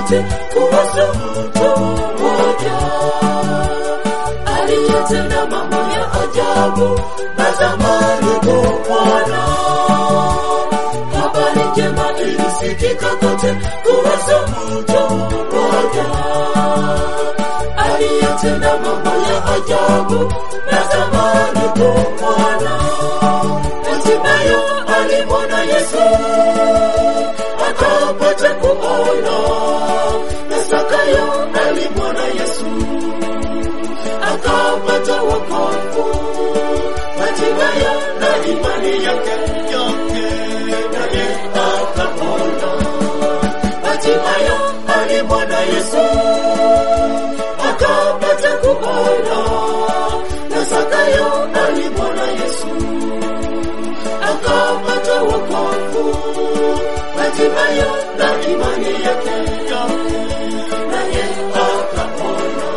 kote kuhusu mtu mmoja aliyetenda mambo ya ajabu na zamani kumwona. Habari njema ilisikika kote kuhusu mtu mmoja aliyetenda mambo ya ajabu na zamani kumwona. Hatimaye alimwona Yesu akapata kuona, na Zakayo alimwona Yesu akapata wokovu. Hatimaye na imani yake yote naye akapona. Hatimaye alimwona Yesu akapata kuona, na Zakayo alimwona Yesu akapata wokovu. Hatimaye na imani yake yote naye akapona.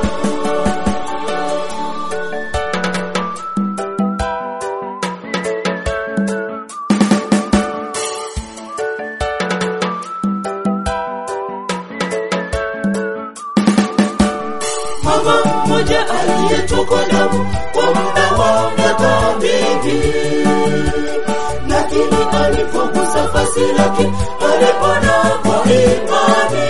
mama mmoja aliyetokwa damu kwa muda wa miaka mingi, lakini alipogusa vazi lake alipona kwa imani.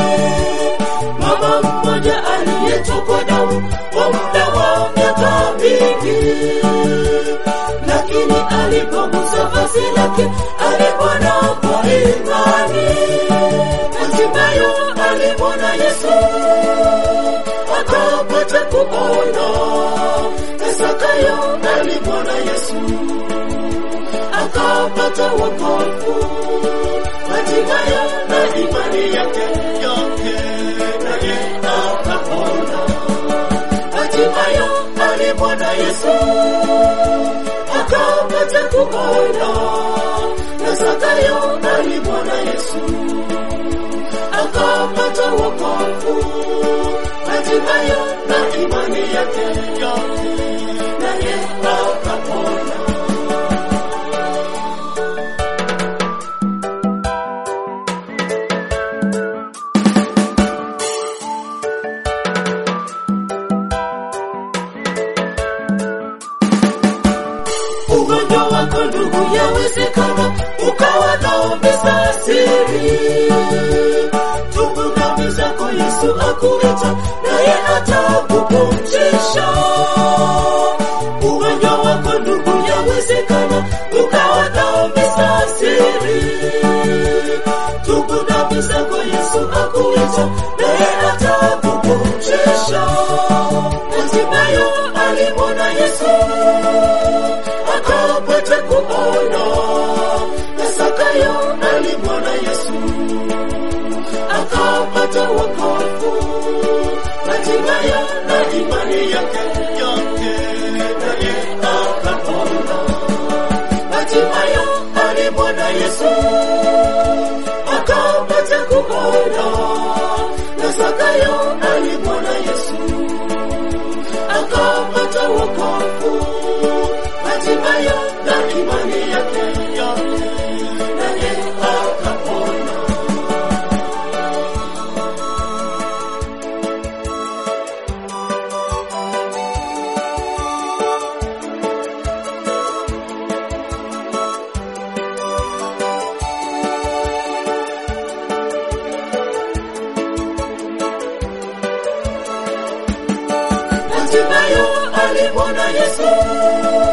Mama mmoja aliyetokwa damu kwa muda wa miaka mingi, lakini alipogusa vazi lake alipona kwa imani. Hatimaye alimwona Yesu akapata kuona. Na Zakayo alimwona Yesu akapata wokovu. Hatimaye na imani yake yote naye akapona. Hatimaye alimwona Yesu akapata kuona. Na Zakayo alimwona Yesu akapata wokovu hatimaye na imani yake yote naye akapona. Ugonjwa wako ndugu, yawezekana ukawa naombeza siri tubu dhambi zako, Yesu akuita naye atakupumzisha. Ugonjwa wako ndugu, yawezekana ukawa dhambi za siri. Tubu dhambi zako, Yesu akuita naye atakupumzisha. Hatimaye alimwona Yesu akapata kuona, na Zakayo alimwona Yesu akapata wokovu. Hatimaye na imani yake yote naye akapona. Hatimaye alimwona Yesu akapata kuona, na Zakayo alimwona Yesu akapata wokovu. Hatimaye na imani yake yote naye akapona. Hatimaye alimwona Yesu